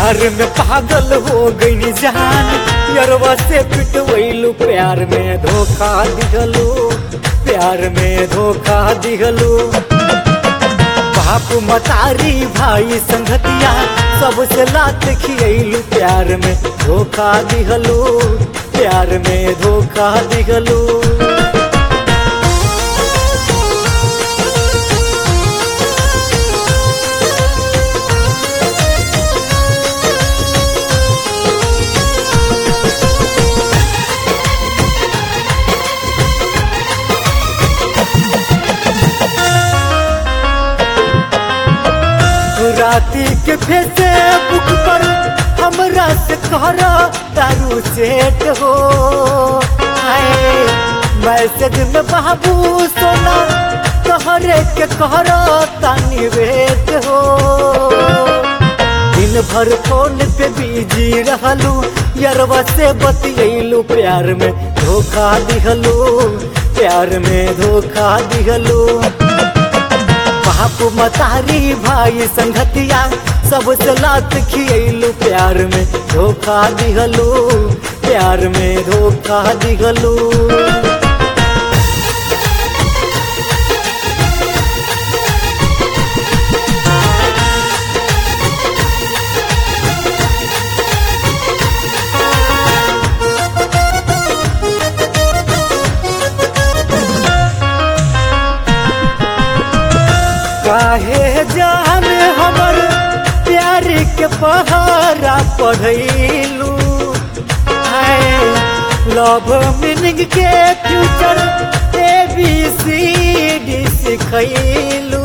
प्यार में पागल हो गई जान यरवा से पिटवैलू प्यार में धोखा दिहलू प्यार में धोखा दिहलू बाप मतारी भाई संगतिया सबसे लात खियलू प्यार में धोखा दिहलू प्यार में धोखा दिहलू राती के फेसे बुक पर हमरा से कहरा दारू सेट हो आए मैसेज में बाबू सोना कहरे के कहरा तानी वेट हो दिन भर फोन पे बिजी रहलू यरवा से बतियलू प्यार में धोखा दिहलू प्यार में धोखा दिहलू बाप मतारी भाई संगतिया सबसे लात खियलू प्यार में धोखा दिहलू प्यार में धोखा दिहलू काहे जान हमर प्यार के पहारा पढ़ैलू लव मीनिंग के future A B C D सिखैलू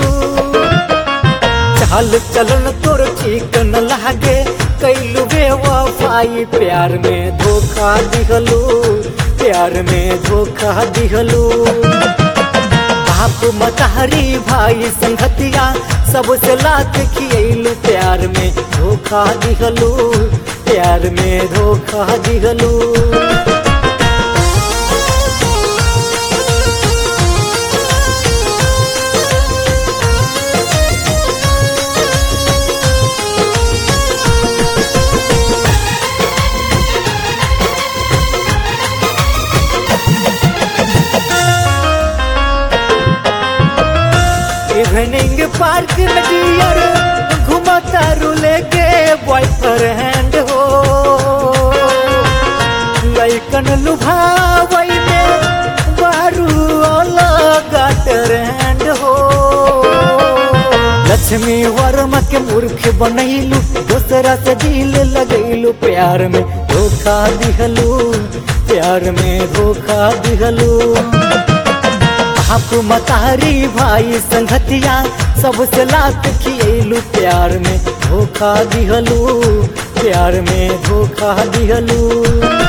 चाल चलन तोर ठीक न लागे कैलू बेवफाई प्यार में धोखा दिहलू प्यार में धोखा दिहलू बाप मतारी भाई संगतिया सबसे लात खियलू प्यार में धोखा दिहलू प्यार में धोखा दिहलू इवनिंग पार्क में डियर घुमता रूले के बॉयफ्रेंड हो लैकन लुभावई में बारू अलग ट्रेंड हो लक्ष्मी वर्मा के मूर्ख बनैलू दूसरा से दिल लगैलू प्यार में धोखा दिहलू प्यार में धोखा दिहलू बाप मतारी भाई संगतिया सबसे लात खियलू प्यार में धोखा दिहलू प्यार में धोखा दिहलू